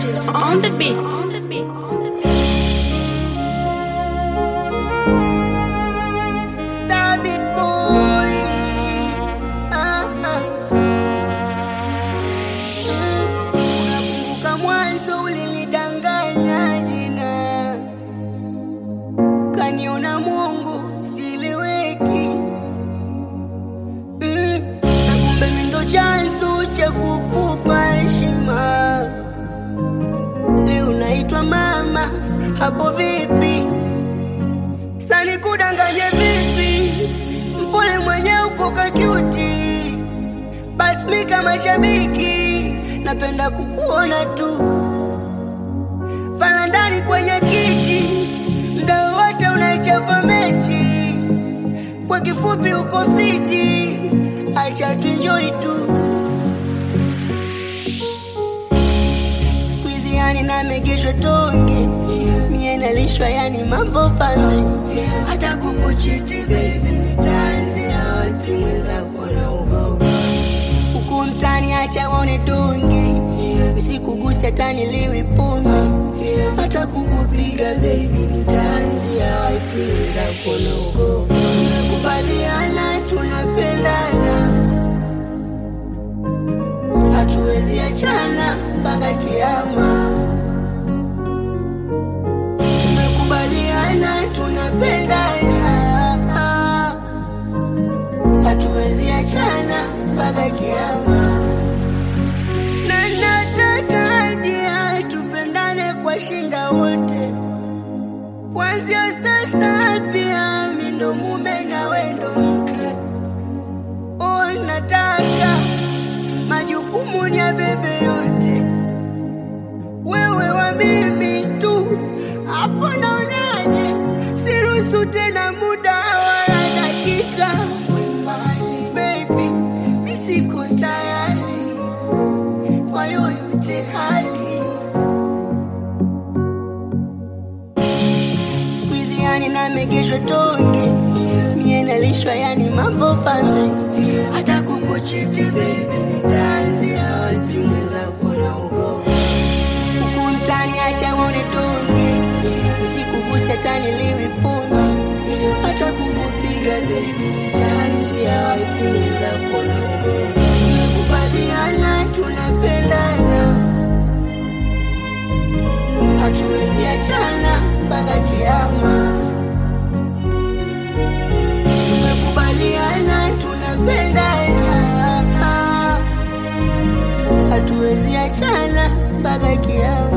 Curtis on the beat. Stab it, boy. Ah, ah. Unakumbuka mwanzo ulinidanganya jina, kaniona Mungu siliweki mm. Na kumbe mimi ndo chanzo cha kukupa heshima. Leo naitwa mama, hapo vipi? Sani kudanganya vipi? Mpole mwenye uko kakiuti, basi mi kama shabiki napenda kukuona tu falandani kwenye kiti, mda wote unaichapa mechi. Kwa kifupi uko fiti, acha tuenjoy tu. Squeezy yani namegeshwa tonge mie nalishwa yani mambo pambe hata kukuchiti baby nitaanzia wapi mwenzako na ugogo huku mtani acha waone donge sikuguse tani liwi pombe hata kukupiga baby nitaanzia wapi mwenzako na ugogo tumekubaliana tunapendana hatuwezi achana mpaka kiama. Tumekubaliana tunapendana, hatuwezi achana mpaka kiama, na nataka hadi tupendane kwa shinda wote, kuanzia sasa pia mi ndo mume na we ndo mke. Oh, nataka majukumu ni ya bebe yote, wewe wa mimi tu. Hapo naonaje? Siruhusu tena muda wala dakika. Baby, mi siko tayari kwa yoyote hali. Squeezy yani namegeshwa tonge, mie nalishwa yani mambo pambe, hata kukuchiti baby, nitaanzia wapi mwenzako na ugogo huku mtani, acha waone donge, sikuguse tani liwi pombe, hata kukupiga baby, nitaanzia wapi mwenzako na ugogo tumekubaliana tunapendana hatuwezi achana mpaka kiama. Tumekubaliana tunapendana, hatuwezi achana mpaka kiama.